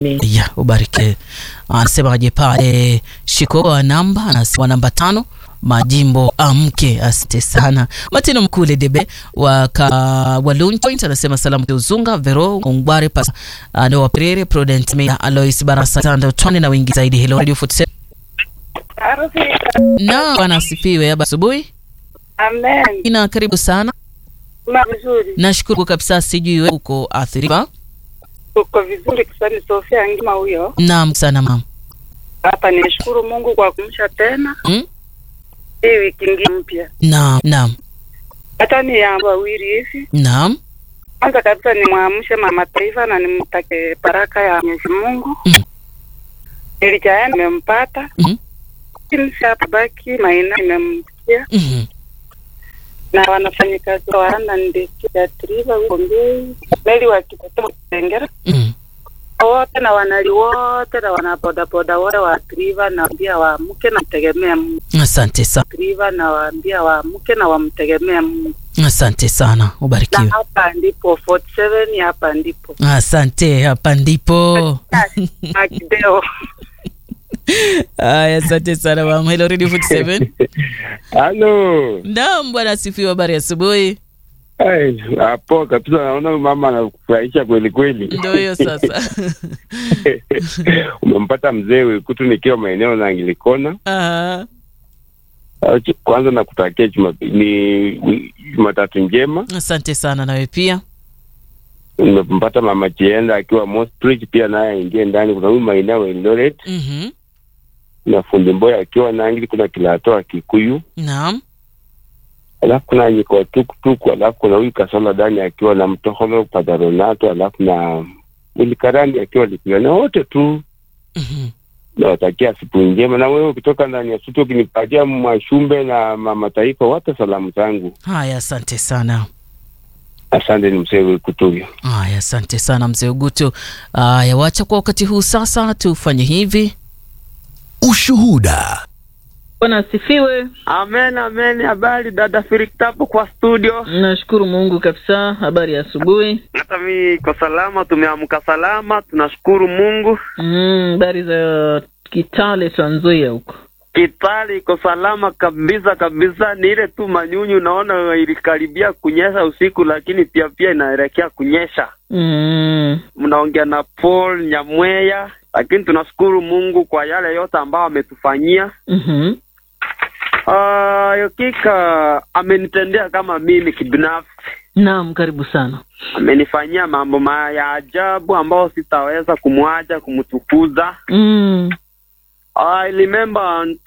ya ubarike. Anasemaje pale shiko wa namba anasema namba tano majimbo amke. Asante sana Martino Mkule Debe wa Walun Point anasema salamu Uzunga Vero Ungware pas ndo Waperere Prudent Mia Alois Barasa Tando Tone na wengi zaidi. Hello Radio Foot na bwana asifiwe. Haba asubuhi. Amen. Ina karibu sana. Ma vizuri. Nashukuru kabisa, sijui wewe uko athiriwa. Uko vizuri kusani Sofia Ngima huyo. Naam sana mama. Hapa nishukuru Mungu kwa kumsha tena. Mm? Hii wiki ingine mpya. Naam, naam. Hata ni ya wawili hivi. Naam. Kwanza kabisa nimwamshe mama taifa na nimtake baraka ya Mwenyezi Mungu. Mm. Nilijaye nimempata. Mm. Kimsi hapa baki maina nimemkia Mhm. na wanafanyikazi wa wana ndeki ya triva huko mbei. Meli wa kitoto Tengera. Mhm. wote na wanali wote na wanabodaboda wote wa triva naambia waamke na mtegemea Mungu. Asante sana. Triva na waambia waamke na wamtegemea Mungu. Asante sana. Na Ubarikiwe. hapa ndipo 47 hapa ndipo Asante, hapa ndipo. Akideo. Aya, asante sana mama. Hello Radio 47. Halo. Naam, bwana asifiwe. Habari ya asubuhi. Ai, hapo kabisa naona mama anakufurahisha kweli kweli. Ndio hiyo sasa. Umempata mzee Wekutu nikiwa maeneo na Angilikona. Aha. Acha- Kwanza nakutakia Jumapili ni Jumatatu njema. Asante sana nawe pia. Nimempata mama Chienda akiwa Mostrich pia naye aingie ndani. Kuna huyu maeneo ya Eldoret Mhm. na fundi Mboya akiwa Nangili, kuna Kilatoa Kikuyu, Naam. alafu kuna Nyiko Tukutuku, alafu kuna huyu Kasola Dani akiwa na Mtoholo Padaronato, alafu na Mulikarani akiwa Likiona, wote tu Mhm. nawatakia siku njema. Na wewe ukitoka ndani ya studio ukinipatia Mwashumbe na mama taifa, wape salamu zangu. Haya, asante sana. Asante, ni mzee Wekutu. Haya, asante sana mzee Ugutu. Haya, wacha kwa wakati huu sasa tufanye hivi. Ushuhuda. Bwana asifiwe. Amen, amen. Habari dada Firiktapo kwa studio. Nashukuru Mungu kabisa. Habari ya asubuhi. Hata mi iko salama, tumeamka salama, tunashukuru Mungu. Mm, habari za Kitale Trans Nzoia huko. Kitali iko salama kabisa kabisa, ni ile tu manyunyu naona ilikaribia kunyesha usiku, lakini pia pia inaelekea kunyesha. Mm, Mnaongea na Paul Nyamweya, lakini tunashukuru Mungu kwa yale yote ambayo ametufanyia. mhm. Ah, hakika amenitendea kama mimi kibinafsi. Naam, karibu sana. amenifanyia mambo ma ya ajabu ambayo sitaweza kumwacha kumtukuza. Mm, I remember in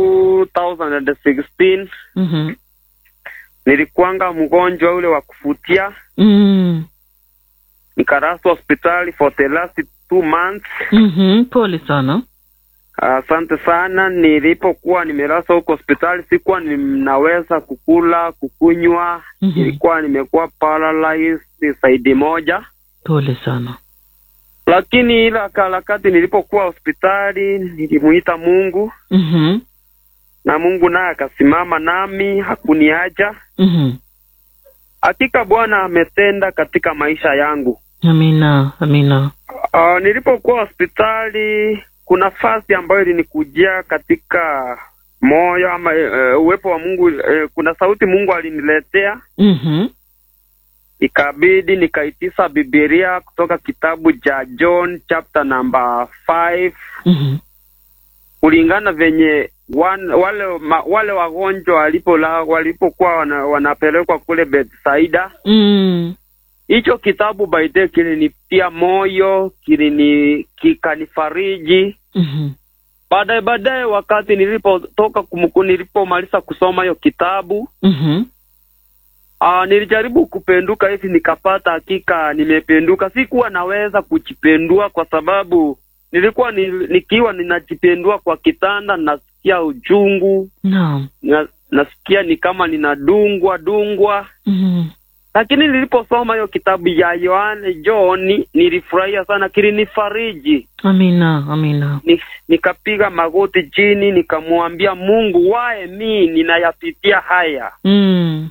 2016 mhm. nilikuanga mgonjwa ule wa kufutia, Mm, nikaraswa hospitali for the last two months. mhm. Pole sana. Asante sana. Nilipokuwa nimeraswa huko hospitali, sikuwa ninaweza kukula, kukunywa. Mhm. Nilikuwa nimekuwa paralyzed saidi moja Pole sana. lakini ila harakati nilipokuwa hospitali nilimuita Mungu Mhm. na Mungu naye akasimama nami, hakuniacha. Mhm. Hakika Bwana ametenda katika maisha yangu. Amina, amina. Uh, nilipokuwa hospitali kuna fasi ambayo ilinikujia katika moyo ama uh, uwepo wa Mungu uh, kuna sauti Mungu aliniletea, Mhm. ikabidi nikaitisa Biblia kutoka kitabu cha John chapter number 5 Mhm. kulingana venye wan, wale ma, wale wagonjwa walipola walipokuwa wana, wanapelekwa kule Bethsaida. Mm. Hicho kitabu by the way kilinitia moyo, kilini kikanifariji. Mhm. Baadaye baadaye, wakati nilipotoka kumku, nilipomaliza kusoma hiyo kitabu Mhm. aa, nilijaribu kupenduka hivi, nikapata hakika nimependuka. Sikuwa naweza kujipendua kwa sababu nilikuwa ni, nikiwa ninajipendua kwa kitanda nasikia uchungu Naam. na, nasikia ni kama ninadungwa dungwa, Mhm. lakini niliposoma hiyo kitabu ya Yohane John nilifurahia sana, kilinifariji. Amina, amina. Ni, nikapiga magoti chini nikamwambia Mungu, wae mi ninayapitia haya, Mm.